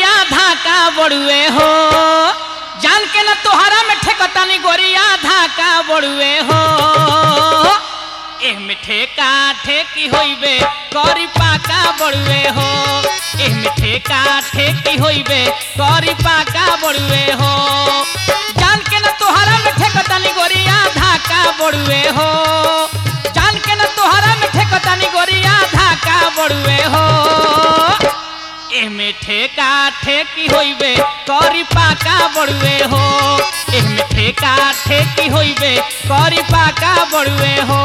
गोरिया धाका बड़ुए हो जान के न तोहरा में ठेकतानी गोरिया धाका बड़ुए हो एह में ठेका ठेकी होइबे करी पाका बड़ुए हो एह में ठेका ठेकी होइबे करी पाका बड़ुए हो जान के न तोहरा में ठेकतानी गोरिया धाका बड़ुए हो जान के न तोहरा में ठेकतानी गोरिया धाका बड़ुए हो एमे ठेका ठेकी होइबे करी पाका बड़ुए हो एमे ठेका ठेकी होइबे करी पाका बड़ुए हो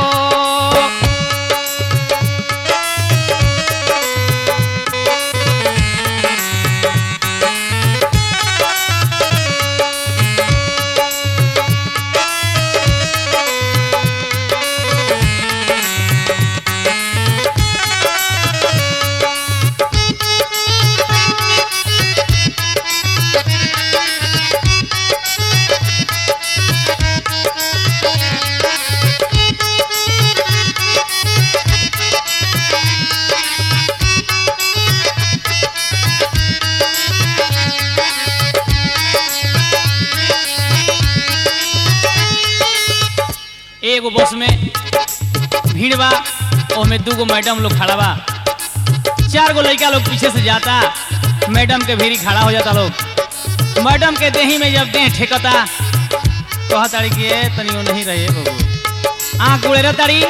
एगो बस में भीड़ बा ओमे दूगो मैडम लोग खड़ा बा चार गो लड़का लोग पीछे से जाता मैडम के भीड़ी खड़ा हो जाता लोग मैडम के देही में जब देह ठेकता कहा तारी कि ए तनियो नहीं रहे बबू आँख गुड़े तारी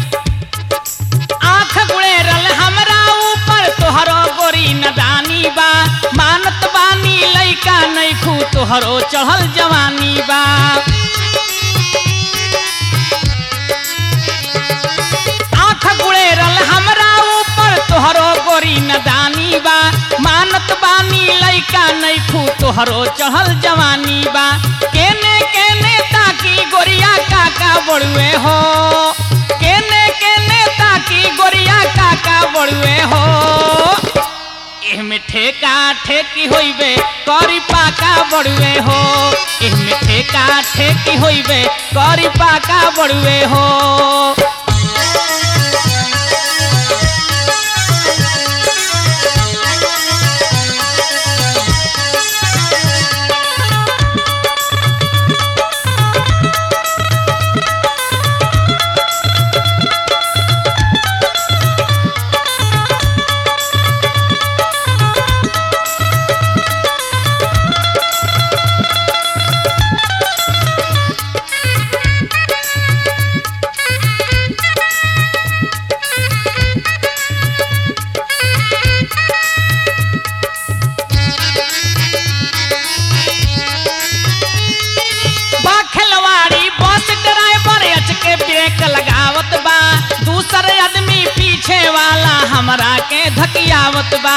आँख गुड़े रल हमरा ऊपर तोहरो गोरी नदानी बा मानत बानी लइका नइखू तोहरो चढ़ल जवानी बा आँख गुड़ेरल हमरा ऊपर तोहरो गोरी नदानी बा मानत बानी लइका नइखू तोहरो चढ़ल जवानी बा केने केने ताकी गोरिया काका बड़ुए हो केने केने ताकी गोरिया काका बड़ुए हो एहमे ठेका ठेकी होइबे करी पाका बड़ुए हो एहमे ठेका ठेकी होइबे करी पाका बड़ुए हो बा खिलवाड़ी बस ड्राइवर अच के ब्रेक लगावत बा दूसर आदमी पीछे वाला हमरा के धकियावत बा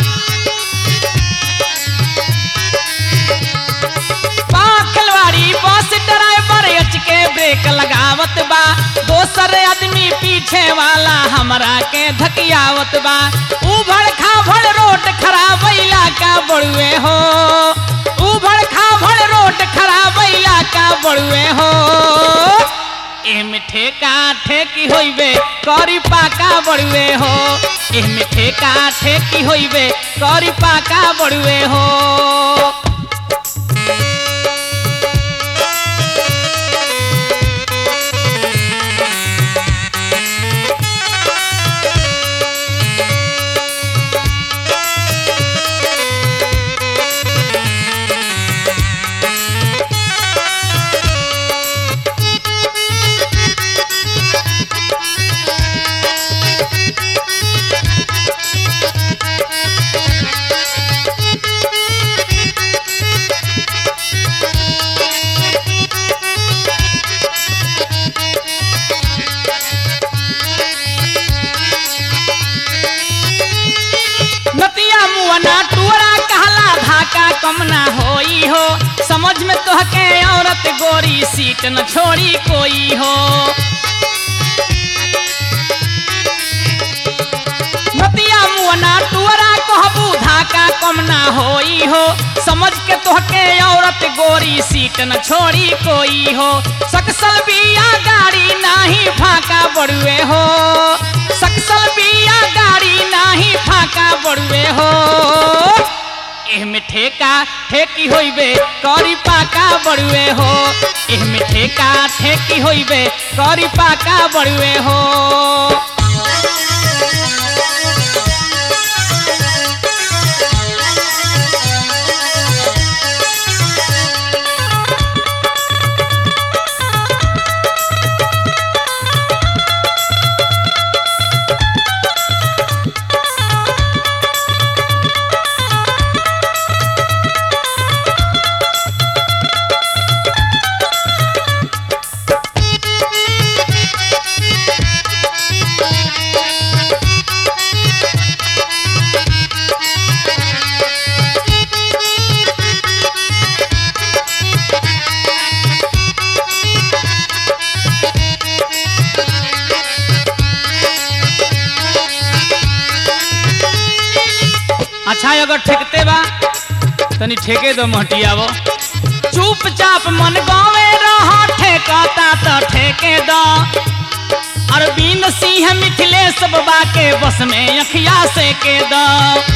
बा खिलवाड़ी बस ड्राइवर अच के ब्रेक लगावत बा दोसर आदमी पीछे वाला हमरा के धकियावत बा उभड़ खाभड़ रोड खराब इलाका बड़ुए हो उभड़ खाभड़ रोड खराब इलाका बड़ुए हो एमे ठेका ठेकी होइबे करी पाका बड़ुए हो एमे ठेका ठेकी होइबे करी पाका बड़ुए हो नतिया मुअना टुअरा कहला धाका कम ना होई हो समझ में तोहके औरत गोरी सीट न छोड़ी कोई हो नतिया मुअना टुअरा कहबू धाका कम ना होई हो समझ के तोहके औरत गोरी सीट न छोड़ी कोई हो सकसल बिया गाड़ी नाही फाका बड़ुए हो सकसल बिया गाड़ी नाही फाका बड़ुए हो एहमे ठेका ठेकी होइबे करी पाका बड़ुए हो एहमे ठेका ठेकी होइबे करी पाका बड़ुए हो अच्छा अगर ठेकते बा तनी ठेके दो महटियावो चुपचाप मन गावे रहा ठेकाता तो ठेके दो अरविंद सिंह मिथिलेश बाबा के बस में अखिया से के दो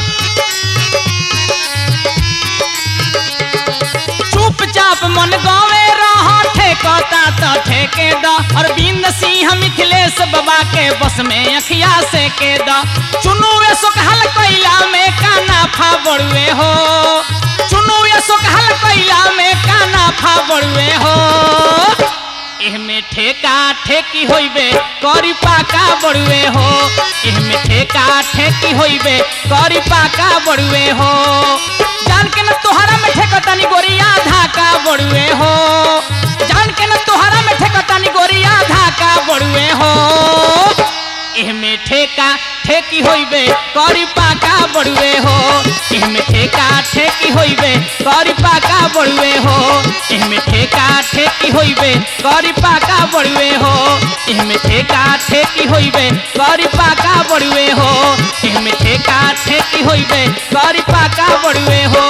चुपचाप मन गावे रहा ठेकाता तो ठेके दो अरविंद सिंह मिथिलेश बाबा के बस में अखिया से के दो चुनुए सुखल कैला में काना फा बड़ुए हो चुनुए सुखल कैला में काना फा बड़ुए हो एहमे ठेका ठेकी होइबे करी पाका बड़ुए हो एहमे ठेका ठेकी होइबे करी पाका बड़ुए हो जान के न तोहरा में ठेकतानी गोरिया धाका बड़ुए हो जान के न तोहरा में ठेकतानी गोरिया धाका बड़ुए हो एहमे ठेका ठेकी होइबे करी पाका बड़ुए हो एहमे ठेका ठेकी होइबे करी पाका बड़ुए हो एहमे ठेका ठेकी होइबे करी पाका बड़ुए हो एहमे ठेका ठेकी होइबे करी पाका बड़ुए हो एहमे ठेका ठेकी होइबे करी पाका बड़ुए हो